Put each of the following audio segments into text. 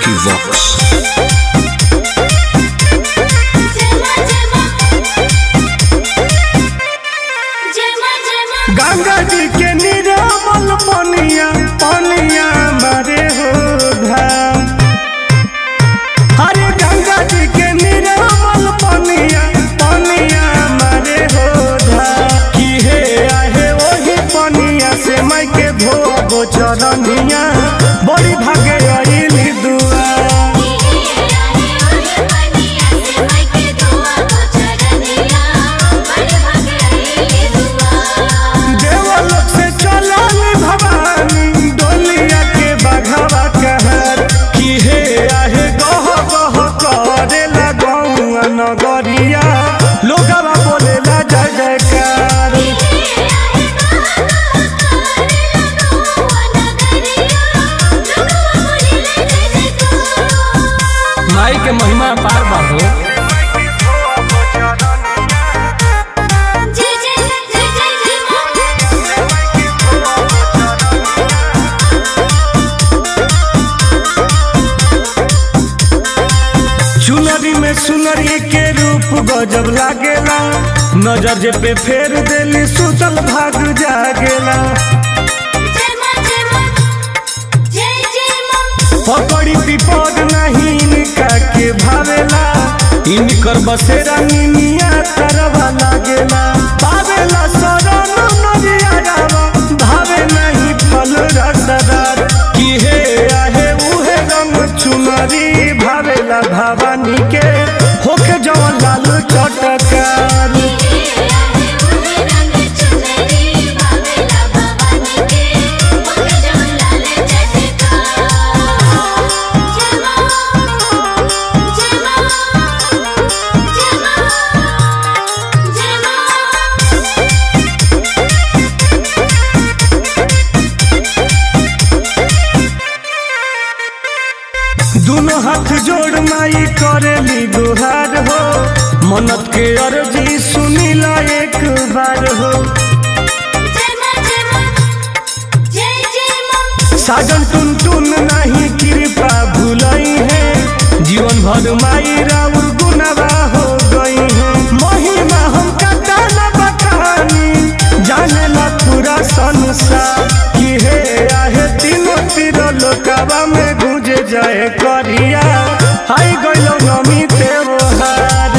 Vox. Ganga जी के निरामल पनिया पनिया मारे हो धाम अरे गंगा जी के निरामल पनिया पनिया मारे हो धाम की हे आहे वही पनिया से मैं के धोबो चरनिया बड़ी भागे अइली दुआ देवलोक से चलल भवानी डोलिया के बघवा कहर की हे आहे गह गह करे लगौआ नगरिया लोगवा बोलेला जय जयकार माई के महिमा पार बा हो चुनरी में सुनरी के रूप गजब लागेला नजर जे पे फेर देली सुतल भाग जागेला पकड़ी विपद नहीं इनका के भावेला इनकर बसेरा निनिया तरवा लागेला पावेला शरण नदिया जावा भावे नहीं फल रसदार की हे आहे उहे रंग चुनरी भावेला भवानी के होके जवन लाल चटकार दोनों हाथ जोड़ माई करेली गुहार हो मनत के अर्जी सुनीला एक बार हो साजन टुन टुन नहीं कृपा भूलई है जीवन भर माई राउर गुनवा हो गई है महिमा हम कता न बखानी जाने ला पूरा संसार की हे आहे तीनों तीर लोकवा में गुजे जाए करिया हाय गइलो नमी त्योहार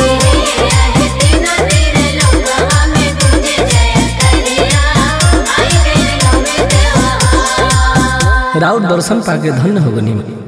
राउत दर्शन पाके धन्य हो गनी